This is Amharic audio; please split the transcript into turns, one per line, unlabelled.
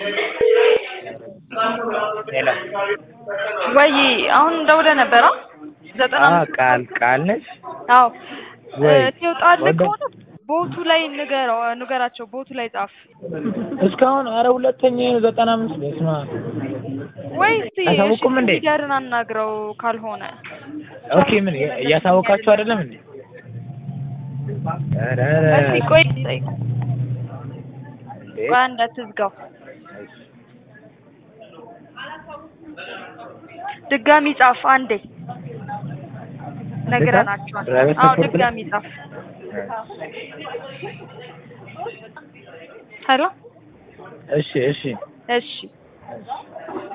ሄሎ
ወይ አሁን ደውለህ ነበረ? ዘጠና
አ
አምስት
ቃል ቃል ነሽ
አዎ
ወይ?
ትወጣለህ
ወደ-
ከሆነ ቦቱ ላይ ንገረው ንገራቸው ቦቱ ላይ ጻፍ
እስካሁን አረ ሁለተኛ ዘጠና አምስት በስመ አብ
ወይ እስቲ
አያሳውቁም እንዴ?
ሊደርን አናግረው ካልሆነ
ኦኬ ምን እያሳወቃችሁ አይደለም እንዴ? ኧረ ኧረ
እስቲ ቆይ ጠይቅ
እንዴ?
ቆይ እንዳትዝጋው ድጋሚ ጻፍ አንዴ ነግረናቸዋል
ፕራይቬት
አዎ
ሰፖርት ላይ?
ድጋሚ ጻፍ ሄሎ
እሺ እሺ
እሺ
እሺ